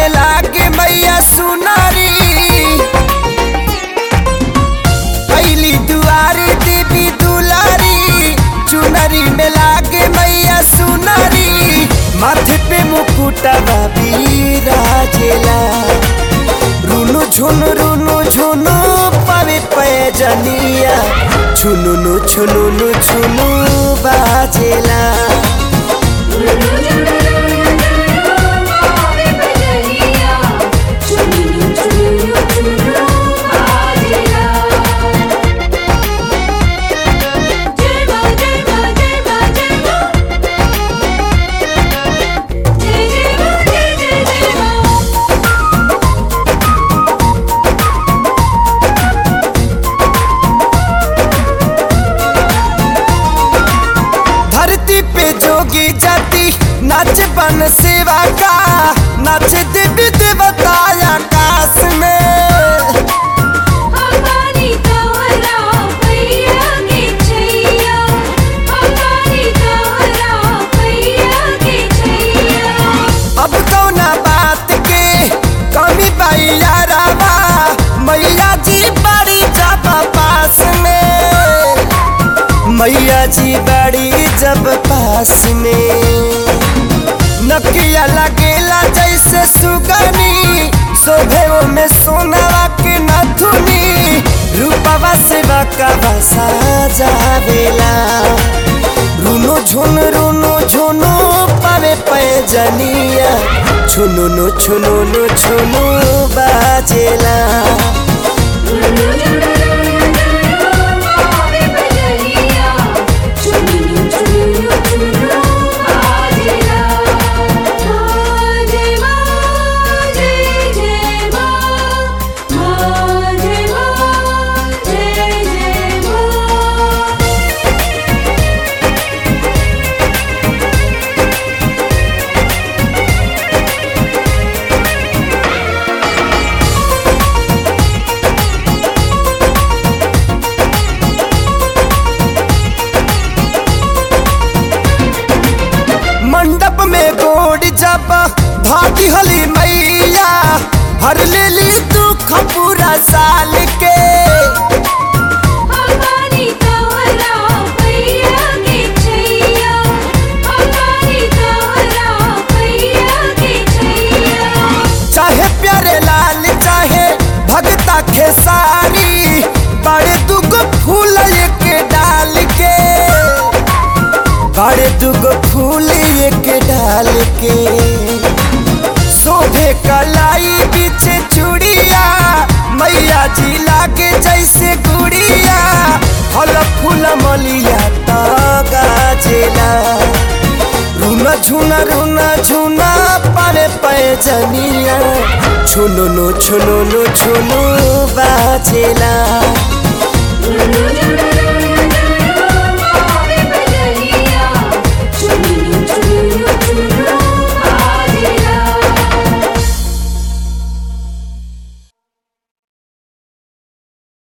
में लागे मैया सुनारी पहली दुआरी देवी दुलारी चुनरी में लागे मैया सुनारी माथे पे मुकुटा बाबी राजेला रुनु झुनु रुनु झुनु पावे पैजनिया छुनुनु छुनुनु छुनु बाजेला मावे बजरिया चुनु चुनु चुनु आजिला जय मां जय मां जय मां जय मां जय जय मां जय जय जय मां धरती पे जोगी जाति नाच बन सेवा का नाच देवी देवता आकाश में हमारी तोरा पैया के छैया हमारी तोरा पैया के छैया अब कौना बात के कमी बाई यारावा मैया जी बड़ी जब पास में मैया जी बड़ी जब पास में नकिया लगेला जैसे सुगनी शोभे में सोनावा के नथुनी रूपवा से बकवा साजावेला रुनो झुन रुनो झुनो पावे पैजनिया छुनुनु छुनुनु छुनु बाजेला मावे बजरिया चुनु चुनु चुनु आजिला जय मां जय जय मां मां जय मां जय जय मां मंडप में गोड़ जब भागी हली मैया हर लेली दुख पूरा साल के हमारी तोरा पैया के छैया हमारी तोरा पैया के छैया चाहे प्यारे लाल चाहे भगता खेसारी बड़े दुगो फूल एक डाल के बड़े दुगो फूल एक डाल के शोभे कलाई पीछे चूड़िया मैया जी लागे जैसे गुड़िया फल फूल मलिया तो गाजेला रुना झुना रुना झुना पारे पैजनिया छुनुनु छुनुनु छुनु बाजेला चुनु चुनु